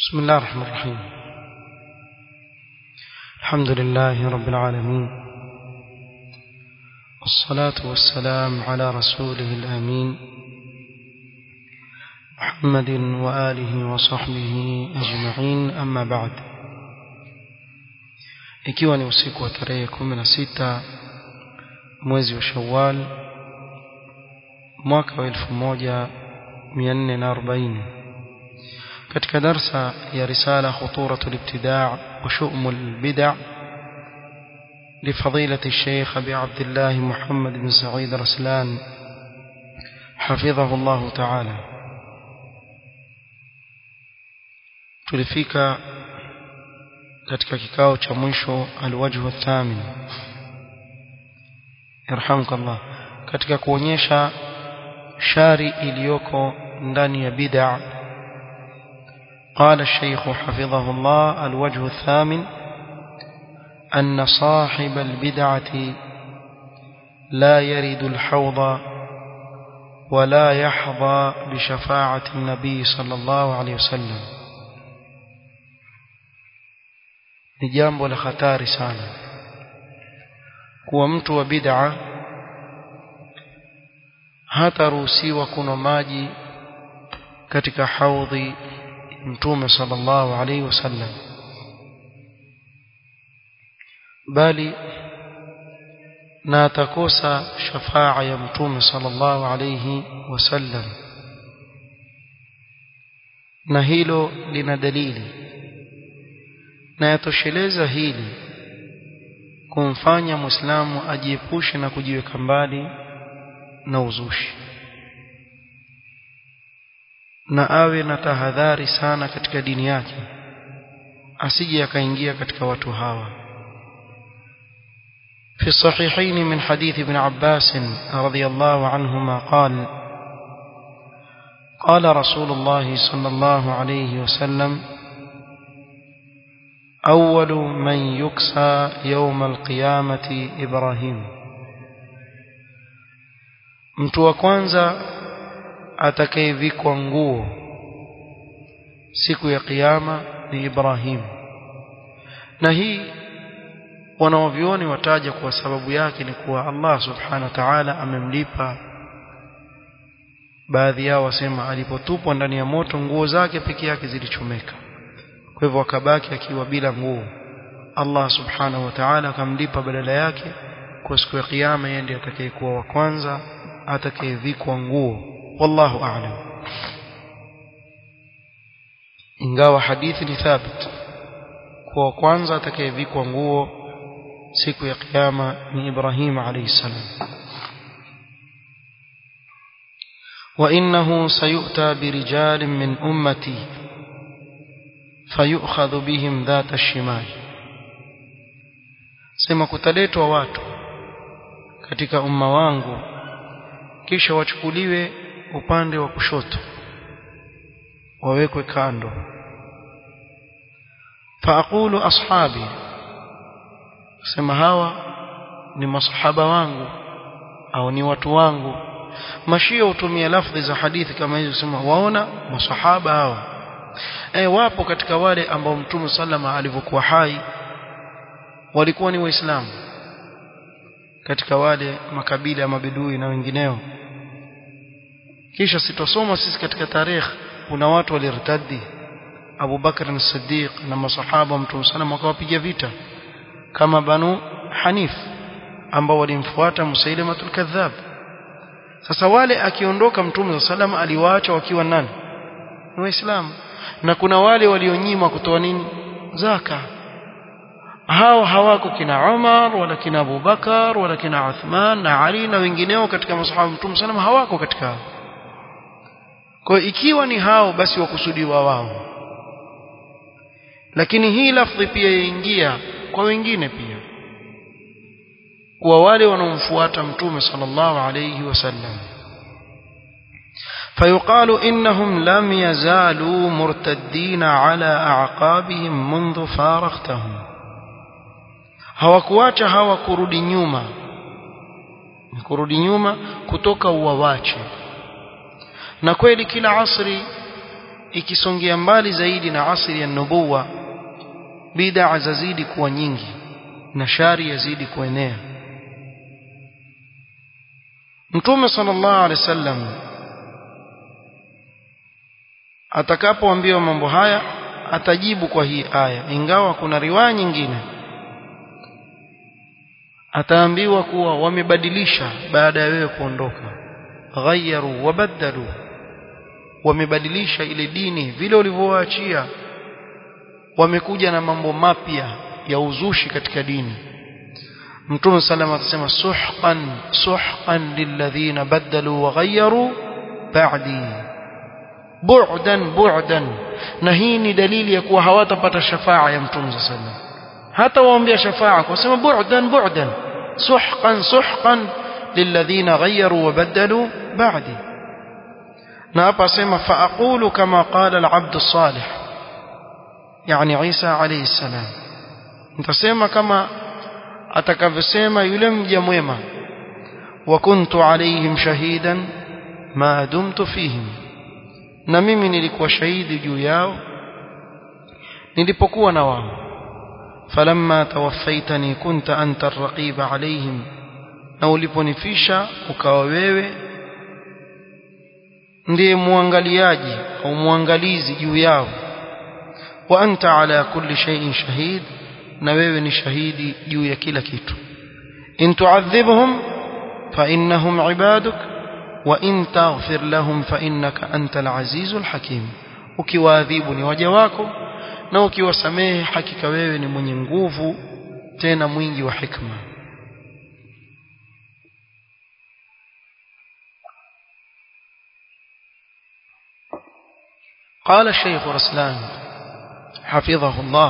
بسم الله الرحمن الرحيم الحمد لله رب العالمين والصلاة والسلام على رسوله الأمين محمد وآله وصحبه أجمعين أما بعد ikiwa ni usiku wa tarehe 16 mwezi wa Shawwal mwaka wa 1440 katika darsa ya risala khuturatul ibtidaa wa shu'umul bid'a لفضيلة الشيخ أبي عبد الله محمد بن سعيد رسلان حفظه الله تعالى tulifika katika kikao cha mwisho alwajhu thamin yarhamukallah katika kuonyesha shari iliyoko ndani ya bid'a قال الشيخ حفظه الله الوجه الثامن أن صاحب البدعة لا يرد الحوض ولا يحظى بشفاعة النبي صلى الله عليه وسلم ni jambo la hatari sana kuwa mtu wa bid'a hataruhusiwa kunywa maji katika haudhi mtume sallallahu alaihi wasallam bali na atakosa shafaa ya mtume sallallahu alaihi wasallam na hilo lina dalili na yatosheleza hili kumfanya muislamu ajiepushe na kujiweka mbali na uzushi na awe na tahadhari sana katika dini yake asije akaingia katika watu hawa في الصحيحين من حديث ابن عباس رضي الله عنهما قال قال رسول الله صلى الله عليه وسلم أول من يكسى يوم القيامة إبراهيم mtu wa kwanza atakayevikwa nguo siku ya kiyama ni Ibrahim na hii wanaovioni wataja kwa sababu yake ni kuwa Allah subhanahu wa ta'ala amemlipa baadhi yao wasema alipotupwa ndani ya moto nguo zake peke yake zilichomeka kwa hivyo akabaki akiwa bila nguo Allah subhanahu wa ta'ala akamlipa badala yake kwa siku ya kiyama yeye ndiye atakayekuwa wa kwanza atakayevikwa nguo wallahu a'lam ingawa hadithi ni thabit kwa kwanza atakayevikwa nguo siku ya kiyama ni Ibrahim alayhi salam وإنه سيؤتى برجال من أمتي فيؤخذ بهم ذات الشمال sema kutaletwa watu katika umma wangu kisha wachukuliwe upande wa kushoto wawekwe kando faaqulu ashabi sema hawa ni masahaba wangu au ni watu wangu mashia hutumia lafdhi za hadithi kama hizo kusema waona masahaba hawa e, wapo katika wale ambao mtume sallama alivyokuwa hai walikuwa ni waislamu katika wale makabila ya mabedui na wengineo kisha sitosoma sisi katika tarehe kuna watu walirtadi Abu Bakar as-Siddiq na masahaba wa mtume sallama wakawapiga vita kama banu Hanif ambao walimfuata Musailamatul Kadhab sasa wale akiondoka mtume sallam aliwaacha wakiwa nani ni waislamu na kuna wale walionyima kutoa nini zaka hao hawako kina Umar wala kina Abu Bakar wala kina Uthman na Ali na wengineo katika masahaba mtume sallam hawako katika hao kwa ikiwa ni hao basi wakusudiwa wao lakini hii lafdhi pia yaingia kwa wengine pia kwa wale wanaomfuata mtume sallallahu alayhi wasallam فيقال إنهم لم يزالوا مرتدين على أعقابهم منذ فارقتهم hawakuacha hawa kurudi nyuma kurudi nyuma kutoka uwawache na kweli kila asri ikisongea mbali zaidi na asri ya nubuwa bid'a zazidi kuwa nyingi na shari yazidi kuenea Mtume sallallahu alaihi wasallam atakapoambiwa mambo haya atajibu kwa hii aya ingawa kuna riwaya nyingine ataambiwa kuwa wamebadilisha baada ya wewe kuondoka ghayyaru wabaddalu wamebadilisha ile dini vile ulivyowaachia wamekuja na mambo mapya ya uzushi katika dini Mtume sallam atasema suhqan suhqan lilladhina badalu wa ghayyaru ba'di bu'dan bu'dan na hii ni dalili ya kuwa hawatapata shafaa ya Mtume sallam hata waombea shafaa kwa sema bu'dan bu'dan suhqan suhqan lilladhina ghayyaru wa badalu ba'di na hapa asema fa aqulu kama qala al-'abd as-salih yani Isa alayhi salam nitasema kama atakavyosema yule mja mwema wa kuntu alaihim shahidan ma dumtu fihim na mimi nilikuwa shahidi juu yao nilipokuwa na wao falamma tawaffaitani kunta anta arraqiba alaihim na uliponifisha ukawa wewe ndiye muangaliaji au muangalizi juu yao wa anta ala kulli shay'in shahid na wewe ni shahidi juu ya kila kitu in tu'adhibhum fa innahum ibaduk wa in taghfir lahum fa innaka antal azizul hakim ukiwaadhibu ni waja wako na ukiwasamehe hakika wewe ni mwenye nguvu tena mwingi wa hikma قال الشيخ رسلان حفظه الله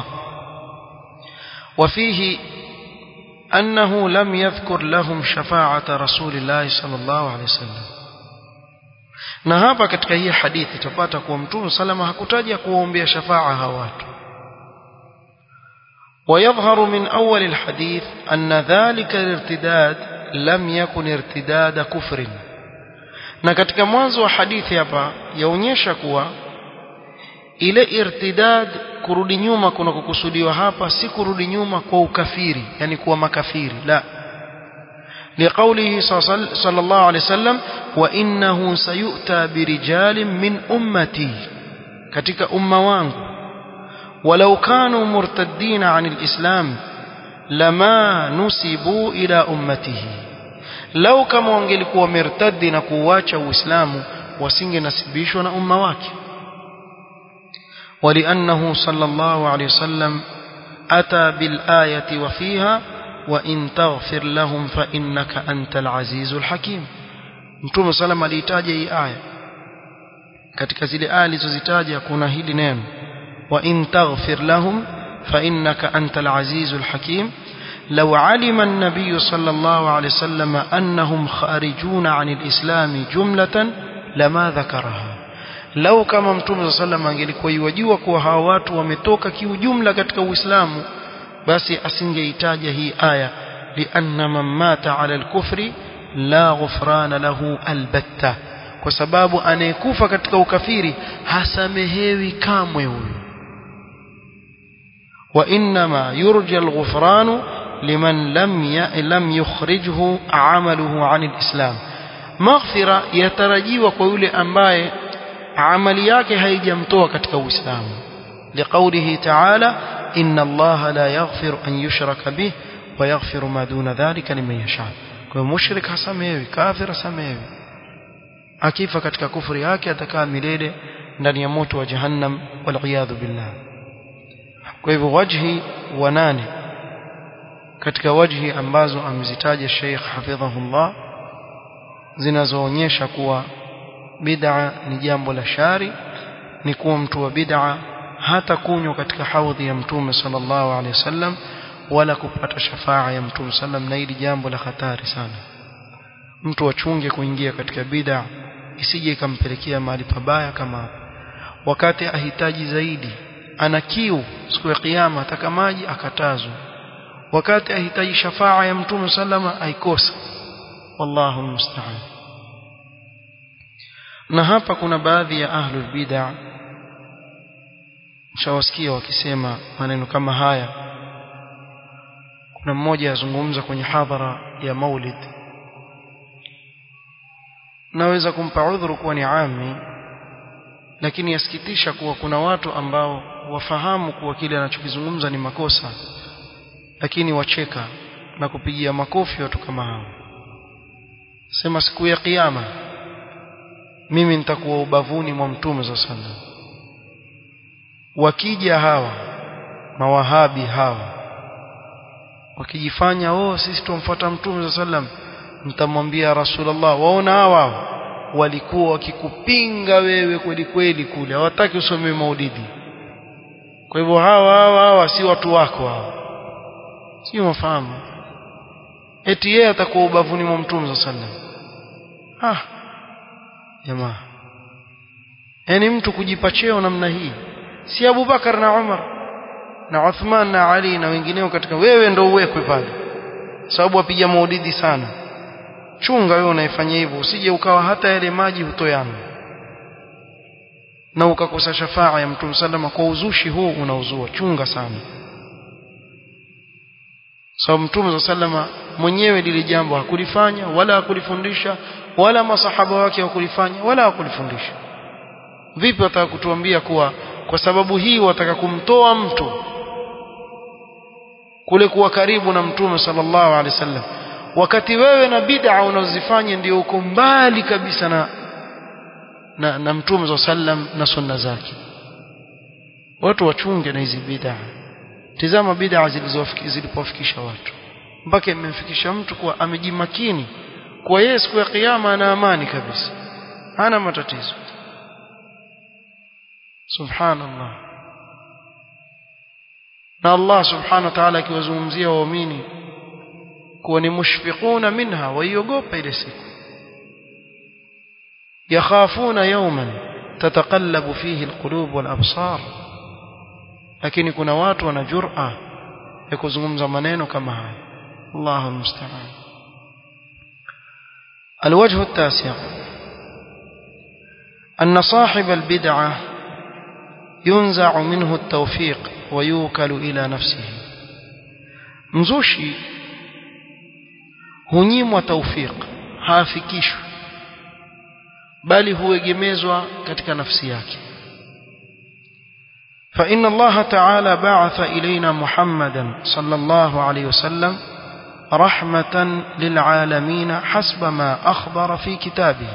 وفيه أنه لم يذكر لهم شفاعة رسول الله صلى الله عليه وسلم na hapa katika hii hadithi tupata kuwa mtume salama hakutaja kuwaombea shafaa hawa watu ويظهر من أول الحديث أن ذلك الارتداد لم يكن ارتداد كفر na katika mwanzo wa hadithi hapa yaonyesha kuwa ile irtidad kurudi nyuma kuna kukusudiwa hapa si kurudi nyuma kwa ukafiri yani kuwa makafiri la لقوله صلى الله عليه وسلم وإنه سيؤتى برجال من أمتي katika umma wangu ولو كانوا مرتدين عن الإسلام لما نسبوا إلى أمته لو كما wangelikuwa mirtadi na kuacha uislamu wasingenasibishwa na umma wake ولأنه صلى الله عليه وسلم أتى بالآية وفيها وإن تغفر لهم فإنك أنت العزيز الحكيم Mtume salam aliitaja hii aya katika zile aya alizozitaja kuna hili neno wa in taghfir lahum fa innaka antal azizul hakim law alima an-nabiy sallallahu alayhi wasallam annahum kharijuna 'anil islam jumlatan lama dhakaraha lau kama mtume sallam angelikuwa yajua kuwa hawa watu wametoka kiujumla katika uislamu basi asingeitaja hii aya lianna man mata ala alkufri la ghufrana lahu albatta kwa sababu anayekufa katika ukafiri hasamehewi kamwe huyo wa inma yurja alghufranu liman lam ya, lam yukhrijhu amaluhu anil islam maghfira yatarajiwa kwa yule ambaye amali yake haijamtoa katika uislamu liqaulihi ta'ala inna allaha la yaghfiru an yushraka bih wa yaghfiru ma duna dhalika liman yasha kwa mushrik hasamewi kafir hasamewi akifa katika kufuri yake atakaa milele ndani ya moto wa jahannam wal billah kwa hivyo wajhi wa nane katika wajhi ambazo amezitaja Sheikh hafidhahullah zinazoonyesha kuwa bid'a ni jambo la shari ni kuwa mtu wa bid'a hata kunywa katika haudhi ya mtume sallallahu alaihi wasallam wala kupata shafaa ya mtume sallam na hili jambo la hatari sana mtu achunge kuingia katika bid'a isije ikampelekea mahali pabaya kama wakati ahitaji zaidi ana kiu siku ya kiyama ataka maji akatazwa wakati ahitaji shafaa ya mtume sallama aikosa wallahu musta'an na hapa kuna baadhi ya ahlul bid'a shawasikia wakisema maneno kama haya kuna mmoja azungumza kwenye hadhara ya maulid naweza kumpa udhuru kuwa ni ami lakini yasikitisha kuwa kuna watu ambao wafahamu kuwa kile anachokizungumza ni makosa lakini wacheka na kupigia makofi watu kama hao sema siku ya kiyama mimi nitakuwa ubavuni mwa mtume za sana wakija hawa mawahabi hawa wakijifanya oh sisi tumfuata mtume za sallam nitamwambia rasulullah waona hawa walikuwa wakikupinga wewe kweli kweli kule hawataki usome maulidi kwa hivyo hawa hawa hawa si watu wako hawa si mafahamu eti yeye atakuwa ubavuni mwa mtume za sallam ah jamaa yani mtu kujipa cheo namna hii si Abu Bakar na Umar na Uthman na Ali na wengineo katika wewe ndo uwekwe pale sababu wapiga maulidi sana chunga wewe unaifanya hivyo usije ukawa hata yale maji hutoyana na ukakosa shafaa ya mtume sallama kwa uzushi huu unauzua chunga sana sababu mtume sallama mwenyewe lile jambo hakulifanya wala hakulifundisha wala masahaba wake hawakulifanya wala hakulifundisha vipi wataka kutuambia kuwa kwa sababu hii wataka kumtoa mtu kule kuwa karibu na mtume sallallahu alaihi wasallam wakati wewe na bid'a unazifanya ndio uko mbali kabisa na na, na mtume sallam na sunna zake watu wachunge na hizi bid'a tizama bid'a zilipofikisha watu mpaka imemfikisha mtu kuwa amejimakini kwa yeye siku ya kiyama ana amani kabisa hana matatizo subhanallah na Allah subhanahu wa ta'ala akiwazungumzia waumini kuwa ni mushfiquna minha waiogopa ile siku yakhafuna yawman tataqallabu fihi alqulub wal absar lakini kuna watu wana jur'a ya kuzungumza maneno kama haya Allahu musta'an الوجه التاسع أن صاحب البدعة ينزع منه التوفيق ويوكل إلى نفسه مزوشي hunyimwa taufiq haafikishwi bali huegemezwa katika nafsi yake فإن الله تعالى بعث إلينا محمدا صلى الله عليه وسلم رحمة للعالمين حسب ما أخبر في كتابه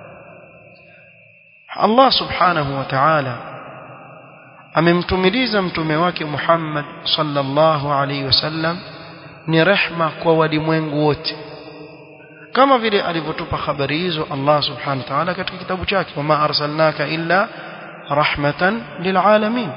الله سبحانه وتعالى amemtumiliza mtume wake Muhammad sallallahu alaihi wasallam ni rehma kwa walimwengu wote kama vile alivyotupa habari hizo Allah subhanahu wa ta'ala katika kitabu chake wama arsalnaka illa rahmatan lilalamin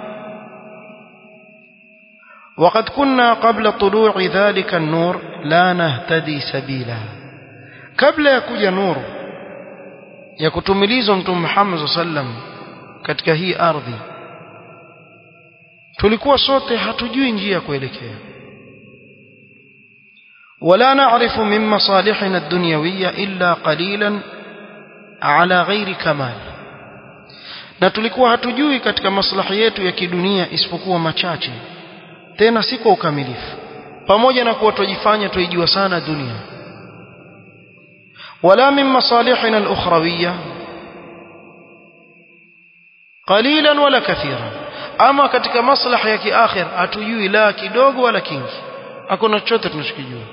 وقد كنا قبل طلوع ذلك النور لا نهتدي سبيلا قبل يكوja nuru ya kutumilizwa mtume Muhammad sallam katika hii ardhi tulikuwa sote hatujui njia ya kuelekea ولا نعرف من مصالحنا الدنيوية إلا قليلا على غير كمال na tulikuwa hatujui katika maslahi yetu ya kidunia isipokuwa machache tena si kwa ukamilifu pamoja na kuwa tujifanya tuijua sana dunia wala min masalihina al-ukhrawiyya qalilan wala kathiran ama katika maslahi ya kiakhir hatujui la kidogo wala kingi hakuna chochote tunachokijua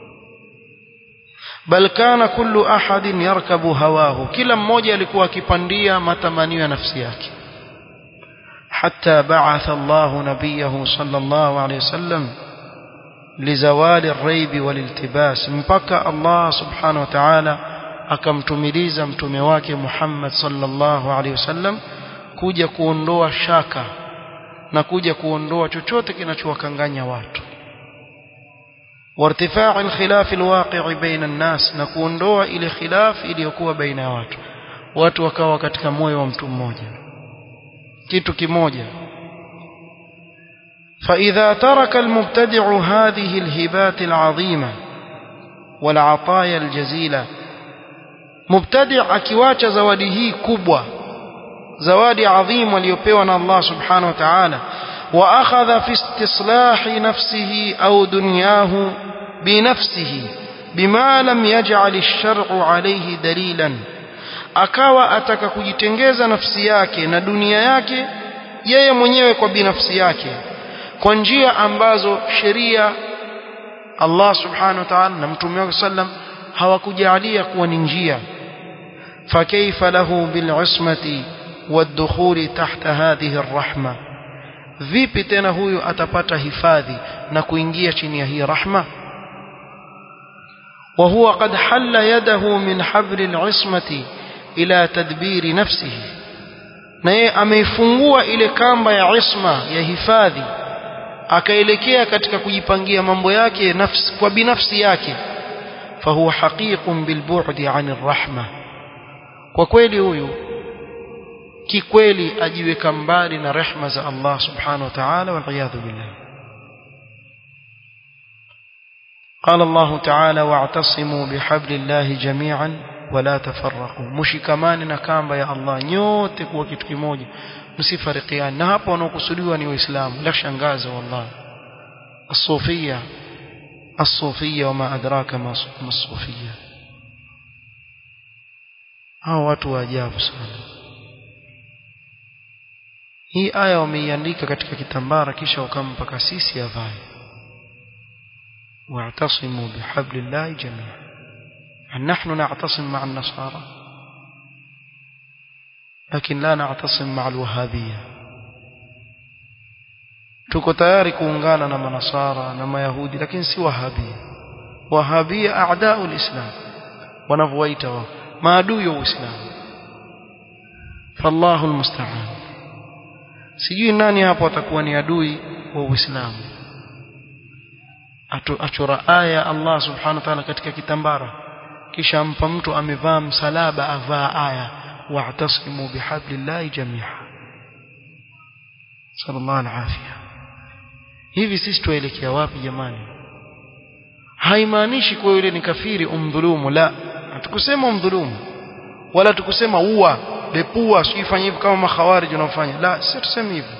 bal kana kullu ahadin yarkabu hawahu kila mmoja alikuwa akipandia matamanio ya nafsi yake حتى بعث الله نبيه صلى الله عليه وسلم لزوال الريب والالتباس مبكى الله سبحانه وتعالى akamtumiliza mtume wake Muhammad sallallahu alaihi wasallam kuja kuondoa shaka na kuja kuondoa chochote kinachowakanganya watu وارتفاع الخلاف الواقع بين الناس na kuondoa ile khilaf iliyokuwa baina ya watu watu wakawa katika moyo wa mtu mmoja kitu kimoja فإذا ترك المبتدع هذه الهبات العظيمة والعطايا الجزيلة مبتدع akiwacha zawadi hii kubwa zawadi adhim aliyopewa na Allah subhanahu wa ta'ala wa akhadha fi istislahi nafsihi au dunyahu binafsihi bima lam yaj'al ash-shar'u alayhi dalilan akawa ataka kujitengeza nafsi yake na dunia yake yeye mwenyewe kwa binafsi yake kwa njia ambazo sheria Allah subhanahu wa ta'ala na mtume wake sallam hawakujalia kuwa ni njia فكيف له بالعصمة والدخول تحت هذه الرحمة vipi tena huyu atapata hifadhi na kuingia chini ya hii rahma وهو قد حل يده من حبل العصمة إلى تدبير نفسه na yeye ameifungua ile kamba ya isma ya hifadhi akaelekea katika kujipangia mambo yake nafsi kwa binafsi yake fahuwa haqiqun bilbu'di 'anir rahma kwa kweli huyu kikweli ajiweka mbali na rehma za Allah subhanahu wa ta'ala wal iyadhu billah قال الله تعالى واعتصموا بحبل الله جميعا ولا تفرقوا مشikamanina kamba ya Allah nyote kuwa kitu kimoja msifarikiane na hapo wanaokusudiwa ni waislamu la shangaza wallahi الصوفيه الصوفيه وما ادراك ما الصوفيه hao watu wa ajabu sana hii aya wameiandika katika kitambara kisha wakampa kasisi avae واعتصموا بحبل الله جميعا نحن نعتصم مع النصارى لكن لا نعتصم مع الوهابية tuko tayari kuungana na manasara na mayahudi lakini si wahabia wahabia aadau lislam wanavyowaita wao maadui wa uislamu fallahu almusta'an sijui nani hapo atakuwa ni adui wa uislamu achora aya Allah subhanahu wa ta'ala katika kitambara kisha ampa mtu amevaa msalaba avaa aya wa'tasimu bihablillahi jami'a sallallahu alafia hivi sisi tuelekea wapi jamani haimaanishi kuwa yule ni kafiri umdhulumu la hatukusema umdhulumu wala tukusema ua depua usifanye hivi kama makhawarij wanaofanya la sisi tuseme hivyo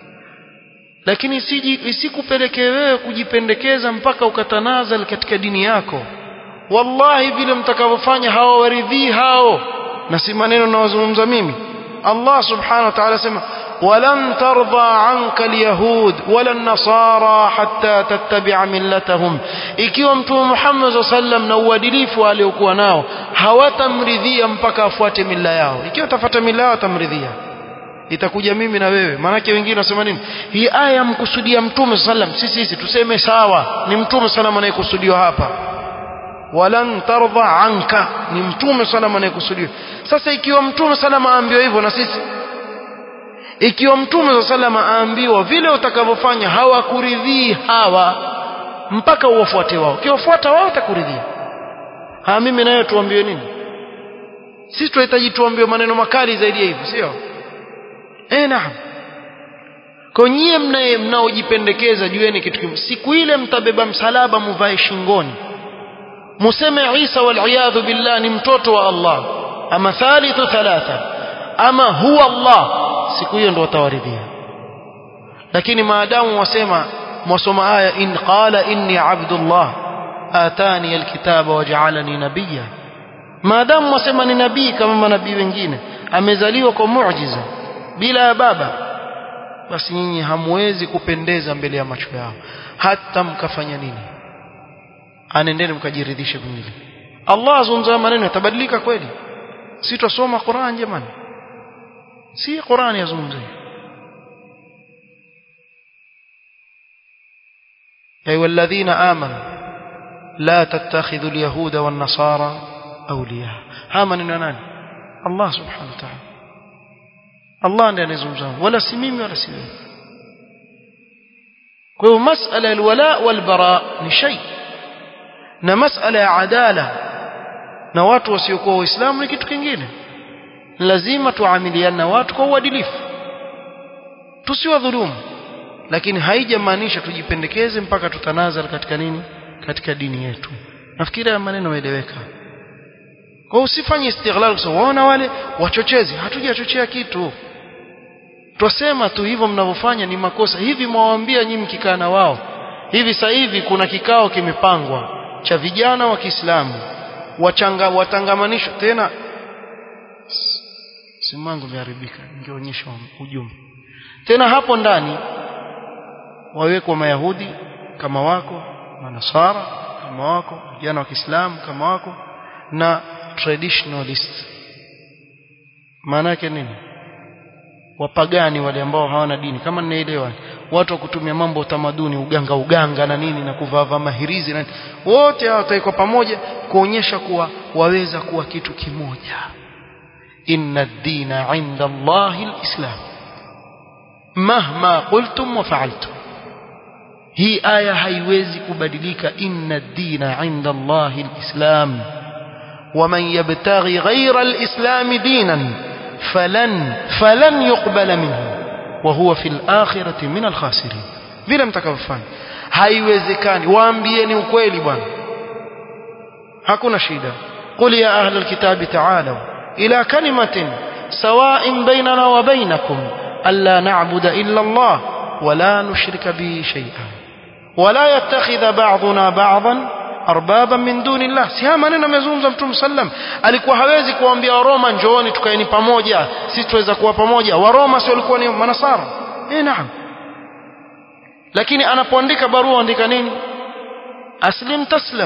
lakini isiji isikupelekee wewe kujipendekeza mpaka ukatanazal katika dini yako wallahi vile mtakavyofanya hawawaridhii hao na si maneno nawazungumza mimi Allah subhanahu wa ta'ala sema ولن ترضى عنك اليهود ولا النصارى حتى تتبع ملتهم ikiwa mtume Muhammad sallam na uadilifu aliokuwa nao hawatamridhia mpaka afuate mila yao ikiwa tafuata mila yao atamridhia itakuja mimi na wewe maanake wengine wasema nini hii aya mkusudia mtume sallam sisi sisi tuseme sawa ni mtume sallam anayekusudiwa hapa walan tardha anka ni mtume sallam anayekusudiwa sasa ikiwa mtume sallam aambiwa hivyo na sisi ikiwa mtume sallam aambiwa vile utakavyofanya hawakuridhii hawa mpaka uwafuate wao ukiwafuata wao utakuridhia ha mimi nawe tuambiwe nini sisi tunahitaji tuambiwe maneno makali zaidi ya hivi sio eh naam kwa nyie mnaye mnaojipendekeza jueni kitu kimoja siku ile mtabeba msalaba muvae shingoni museme Isa wal billah ni mtoto wa Allah ama thalithu thalatha ama huwa Allah siku hiyo ndo watawaridhia lakini maadamu wasema mwasoma aya in qala inni abdullah atani alkitaba waj'alani nabiyya maadamu wasema ni nabii kama manabii wengine amezaliwa kwa muujiza bila ya baba basi nyinyi hamwezi kupendeza mbele ya macho yao hata mkafanya nini anendeni mkajiridhishe kwingine Allah azungumza maneno yatabadilika kweli si tusoma Qur'an jamani si Qur'an yazungumza أيها الذين آمنوا لا تتخذوا اليهود والنصارى أولياء هامن ناني الله سبحانه وتعالى Allah ndiye anayezungumza wala si mimi wala si wewe kwa hiyo masala ya alwala walbara ni shay na masala ya adala na watu wasiokuwa waislamu ni kitu kingine lazima tuamiliane na watu kwa uadilifu tusiwadhulumu lakini haijamaanisha tujipendekeze mpaka tutanazal katika nini katika dini yetu nafikiri haya maneno yaeleweka kwa usifanye istighlal kusema waona wale wachochezi hatujachochea kitu twasema tu hivyo mnavyofanya ni makosa hivi mwawaambia nyinyi mkikaa na wao hivi sasa hivi kuna kikao kimepangwa cha vijana wa Kiislamu wachanga watangamanishwa tena simu yangu imeharibika ningeonyesha ujumbe tena hapo ndani wawekwa mayahudi kama wako manasara kama wako vijana wa Kiislamu kama wako na traditionalist maana yake nini wapagani wale ambao hawana dini kama ninaelewa watu wa kutumia mambo utamaduni uganga uganga na nini na kuvaa mahirizi na wote hao wataikwa pamoja kuonyesha kuwa waweza kuwa kitu kimoja inna ad-dina 'inda Allahi al-islam mahma qultum wa fa'altum hii aya haiwezi kubadilika inna ad-dina 'inda Allahi al-islam ومن يبتغي غير الإسلام دينا فلن فلن يقبل منه وهو في الآخرة من الخاسرين vile mtakavyofanya haiwezekani waambieni ukweli bwana hakuna shida qul ya ahla alkitabi ta'alu ila kalimatin sawa'in bainana wa bainakum alla na'budu illa Allah wa la nushrika bihi shay'an wa la yattakhidha ba'duna ba'dan arbaba min dunillah si haya maneno amezungumza mtume sallam alikuwa hawezi kuambia waroma njooni tukaeni pamoja sisi tuweza kuwa pamoja waroma si walikuwa ni manasara eh naam lakini anapoandika barua andika nini aslim taslam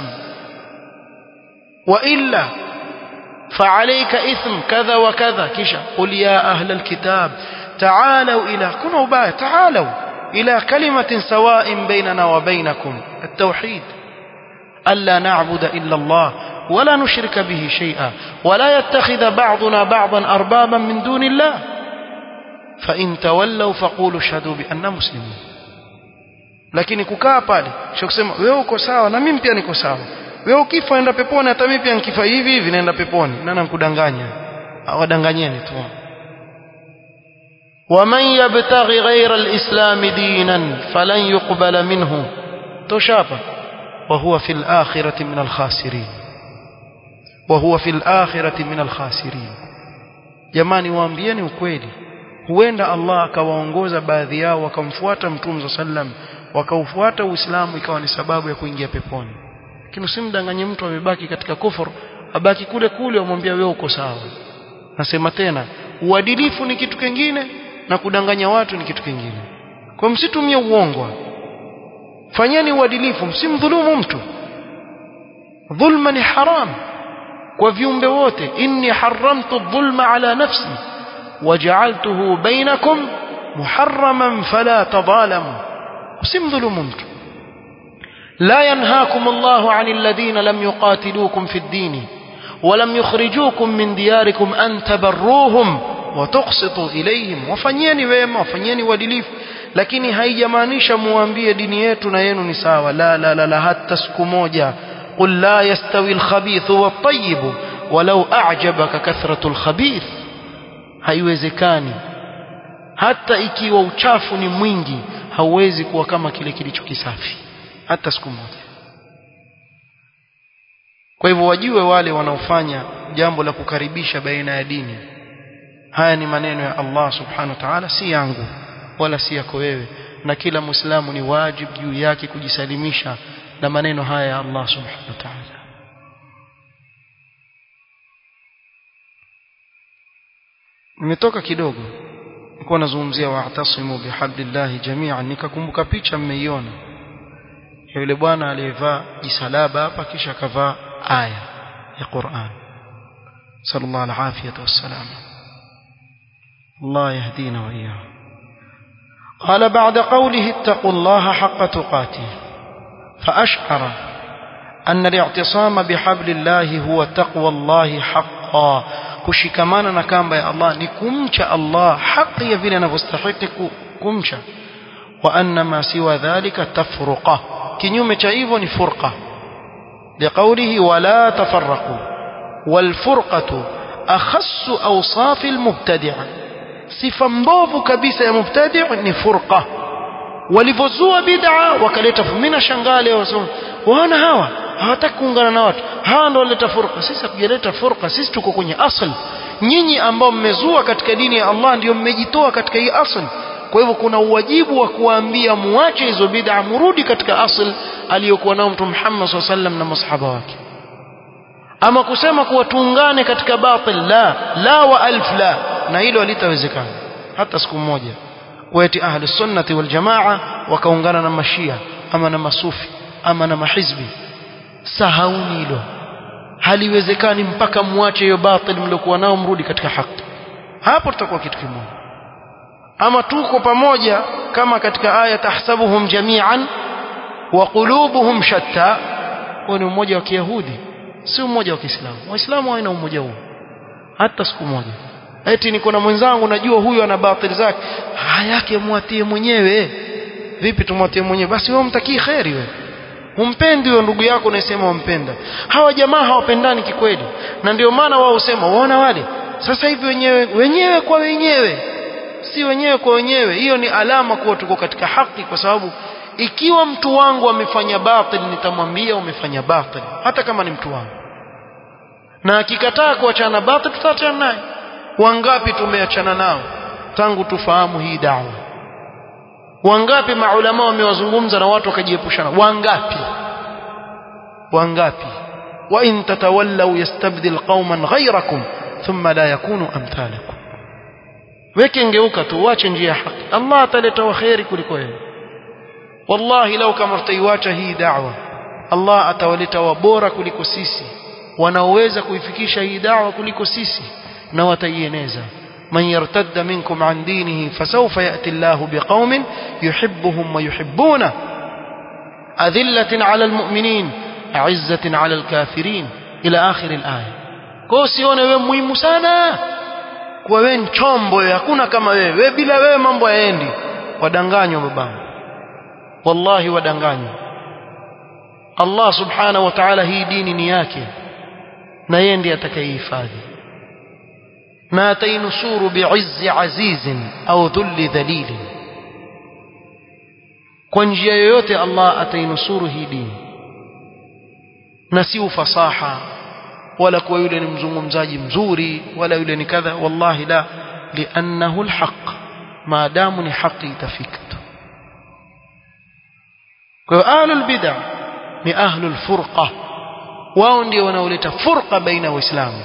wa illa فعليك إثم كذا وكذا كيشا قل يا أهل الكتاب تعالوا إلى كنوا باية تعالوا إلى كلمة سواء بيننا وبينكم التوحيد ألا نعبد إلا الله ولا نشرك به شيئا ولا يتخذ بعضنا بعضا أربابا من دون الله فإن تولوا فقولوا اشهدوا بأننا مسلمون lakini kukaa pale sio kusema wewe uko sawa na mimi pia niko sawa wewe ukifa naenda peponi hata mimi pia nikifa hivi hivi naenda peponi nani ankudanganya awadanganyeni tu ومن يبتغي غير الإسلام دينا فلن يقبل منه توشابا وهو في الآخرة من الخاسرين وهو في الآخرة من الخاسرين jamani waambieni ukweli huenda Allah akawaongoza baadhi yao wakamfuata mtume sallam wakaufuata Uislamu ikawa ni sababu ya kuingia peponi lakini usimdanganye mtu amebaki katika kufur abaki kule kule umwambia wewe uko sawa nasema tena uadilifu ni kitu kingine na kudanganya watu ni kitu kingine kwa msitumie uongo fanyeni uadilifu msimdhulumu mtu dhulma ni haram kwa viumbe wote inni haramtu dhulma ala nafsi waja'altuhu bainakum muharraman fala tadhalamu msimdhulumu mtu لا ينهاكم الله عن الذين لم يقاتلوكم في الدين ولم يخرجوكم من دياركم أن تبروهم وتقسطوا إليهم وفنيني ويما وفنيني ودليف lakini haijamaanisha muambie dini yetu na yenu ni sawa la la la, la hata siku moja qul la yastawi alkhabithu wattayyib walau a'jabaka kathratu alkhabith haiwezekani hata ikiwa uchafu ni mwingi hauwezi kuwa kama kile kilicho kisafi hata siku moja kwa hivyo wajue wale wanaofanya jambo la kukaribisha baina ya dini haya ni maneno ya Allah subhanahu wa ta'ala si yangu wala si yako wewe na kila muislamu ni wajibu juu yake kujisalimisha na maneno haya ya Allah subhanahu wa ta'ala nimetoka kidogo nilikuwa nazungumzia wa'tasimu bihablillahi jami'an nikakumbuka picha mmeiona yule bwana aliyevaa jisalaba hapa kisha akavaa aya ya Qur'an sallallahu alaihi wasallam Allah yahdina wa iyyakum قال بعد قوله اتقوا الله حق تقاته فأشعر أن الاعتصام بحبل الله هو تقوى الله حقا kushikamana na kamba ya Allah ni kumcha Allah haki ya vile anavyostahili kumcha wa anna ma siwa dhalika tafruqa kinyume cha hivyo ni furqa liqawlihi wala tafarraqu wal furqatu akhassu awsaf al mubtadi'a sifa mbovu kabisa ya mubtadi' ni furqa walivozua bid'a wakaleta fumina shangale wasema wana hawa hawataki kuungana na watu hawa ndio waleta furqa sisi hatujaleta furqa sisi tuko kwenye asl nyinyi ambao mmezua katika dini ya Allah ndio mmejitoa katika hii asli kwa hivyo kuna uwajibu wa kuwaambia muache hizo bid'a murudi katika asl aliyokuwa nao mtume Muhammad SAW sallam na masahaba wake ama kusema kuwa tuungane katika batil la la wa alf la na hilo halitawezekana hata siku moja waeti ahli sunnati wal jamaa wakaungana na mashia ama na masufi ama na mahizbi sahauni hilo haliwezekani mpaka muache hiyo batil mliokuwa nao mrudi katika haki hapo tutakuwa kitu kimoja ama tuko pamoja kama katika aya tahsabuhum jami'an wa qulubuhum shatta huo ni umoja wa kiyahudi si umoja wa kiislamu waislamu hawana umoja huo hata siku moja eti niko na mwenzangu najua huyu ana batili zake hayake mwatie mwenyewe vipi tumwatie mwenyewe basi wewe mtakii kheri wewe humpendi huyo ndugu yako unasema wampenda hawa jamaa hawapendani kikweli na ndio maana wao husema waona wale sasa hivi wenyewe wenyewe kwa wenyewe si wenyewe kwa wenyewe hiyo ni alama kuwa tuko katika haki kwa sababu ikiwa mtu wangu amefanya batil nitamwambia umefanya batil hata kama ni mtu wangu na akikataa kuachana batil tutaachana naye wangapi tumeachana nao tangu tufahamu hii dawa wangapi maulama wamewazungumza na watu wakajiepushana wangapi wangapi wa in tatawallaw yastabdil qauman ghayrakum thumma la yakunu amthalakum weke ngeuka tu uache njia ya haki Allah ataleta waheri kuliko wewe wallahi lau kama tutaiacha hii da'wa Allah atawaleta wabora kuliko sisi wanaoweza kuifikisha hii da'wa kuliko sisi na wataieneza من يرتد منكم عن دينه فسوف يأتي الله بقوم يحبهم ويحبونه أذلة على المؤمنين أعزة على الكافرين إلى آخر الآية كوسيون wewe muhimu sana kwa wewe chombo hakuna kama wewe wewe bila wewe mambo yaendi wadanganywa babangu wallahi wadanganywa Allah subhanahu wa ta'ala hii dini ni yake na yeye ndiye atakayehifadhi na atainusuru bi'izzi azizin au dhulli dhalilin kwa njia yoyote Allah atainusuru hii dini na si ufasaha wala kuwa yule ni mzungumzaji mzuri wala yule ni kadha wallahi la liannahu alhaq maadamu ni haki itafika tu kwa hiyo ahlul bid'ah ni ahlul furqa wao ndio wanaoleta furqa baina waislamu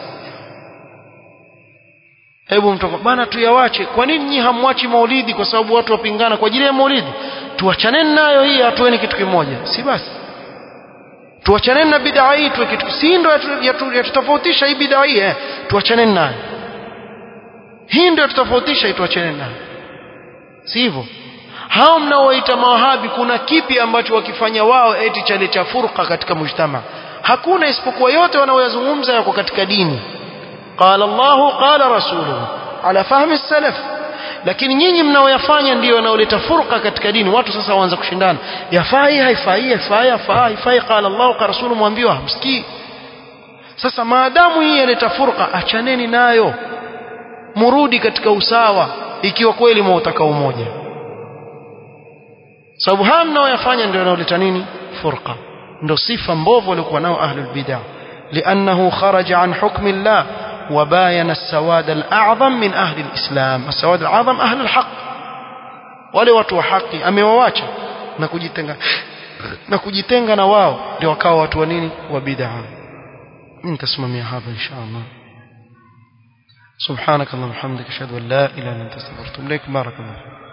hebu mtoko bana tuyawache kwa nini nyinyi hamwachi maulidi kwa sababu watu wapingana kwa ajili ya maulidi tuachaneni nayo hii hatueni kitu kimoja si basi tuachaneni na bid'a hii tuwe kitu si ndio yatutofautisha hii bid'a hii eh tuachaneni nayo hii ndio tutofautisha hii tuachaneni nayo si hivyo hao mnaowaita mawahabi kuna kipi ambacho wakifanya wao eti chale cha furqa katika mujtama hakuna isipokuwa yote wanaoyazungumza yako katika dini قال الله قال رسوله على فهم السلف lakini nyinyi mnaoyafanya ndio wanaoleta furqa katika dini watu sasa waanza kushindana yafai haifai yafai yafai haifai qala Allah qala rasulu mwambiwa hamsikii sasa maadamu hii yaleta furqa achaneni nayo murudi katika usawa ikiwa kweli mwautaka umoja sababu haya mnaoyafanya ndio wanaoleta nini furqa ndio sifa mbovu waliokuwa nao ahlul bid'ah لأنه خرج عن حكم الله وباين السواد الأعظم من أهل الإسلام السواد الأعظم أهل الحق wale watu wa haki amewawacha na kujitenga na kujitenga na wao ndio wakawa watu wa nini wa bid'a mimi nitasimamia hapa insha Allah subhanakallahumma hamdika ashhadu an la ilaha illa anta astaghfiruka wa atubu ilaik barakallahu